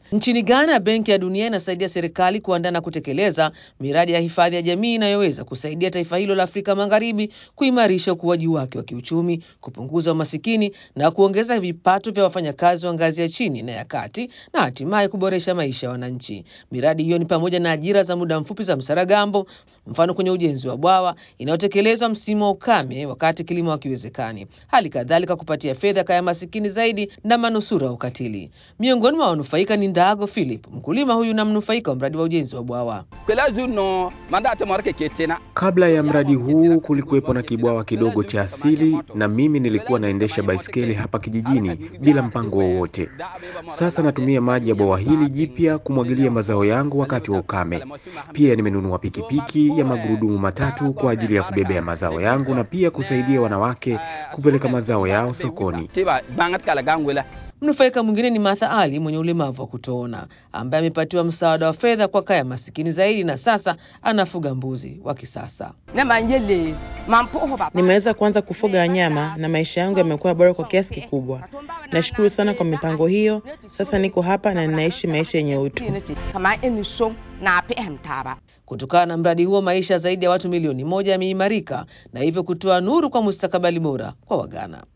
Nchini Ghana, Benki ya Dunia inasaidia serikali kuandaa na kutekeleza miradi ya hifadhi ya jamii inayoweza kusaidia taifa hilo la Afrika Magharibi kuimarisha ukuaji wake wa kiuchumi, kupunguza umasikini na kuongeza vipato vya wafanyakazi wa ngazi ya chini na ya kati na hatimaye kuboresha maisha ya wananchi. Miradi hiyo ni pamoja na ajira za muda mfupi za Msaragambo, mfano kwenye ujenzi wa bwawa inayotekelezwa msimu wa ukame wakati kilimo hakiwezekani, hali kadhalika kupatia fedha kaya masikini zaidi na manusura wa ukatili. Miongoni mwa wanufaika ni Ndago Philip, mkulima huyu na mnufaika wa mradi wa ujenzi wa bwawa. Kabla ya mradi huu kulikuwepo na kibwawa kidogo cha asili, na mimi nilikuwa naendesha baiskeli hapa kijijini bila mpango wowote. Sasa natumia maji ya bwawa hili jipya kumwagilia mazao yangu wakati wa ukame. Pia nimenunua pikipiki ya magurudumu matatu kwa ajili ya kubebea mazao yangu na pia kusaidia wanawake kupeleka mazao yao sokoni. Mnufaika mwingine ni Martha Ali mwenye ulemavu wa kutoona ambaye amepatiwa msaada wa fedha kwa kaya masikini zaidi na sasa anafuga mbuzi wa kisasa. Nimeweza kuanza kufuga wanyama na maisha yangu yamekuwa bora kwa kiasi kikubwa. Nashukuru sana kwa mipango hiyo. Sasa niko hapa na ninaishi maisha yenye utu. Kutokana na mradi huo, maisha zaidi ya watu milioni moja yameimarika na hivyo kutoa nuru kwa mustakabali bora kwa Waghana.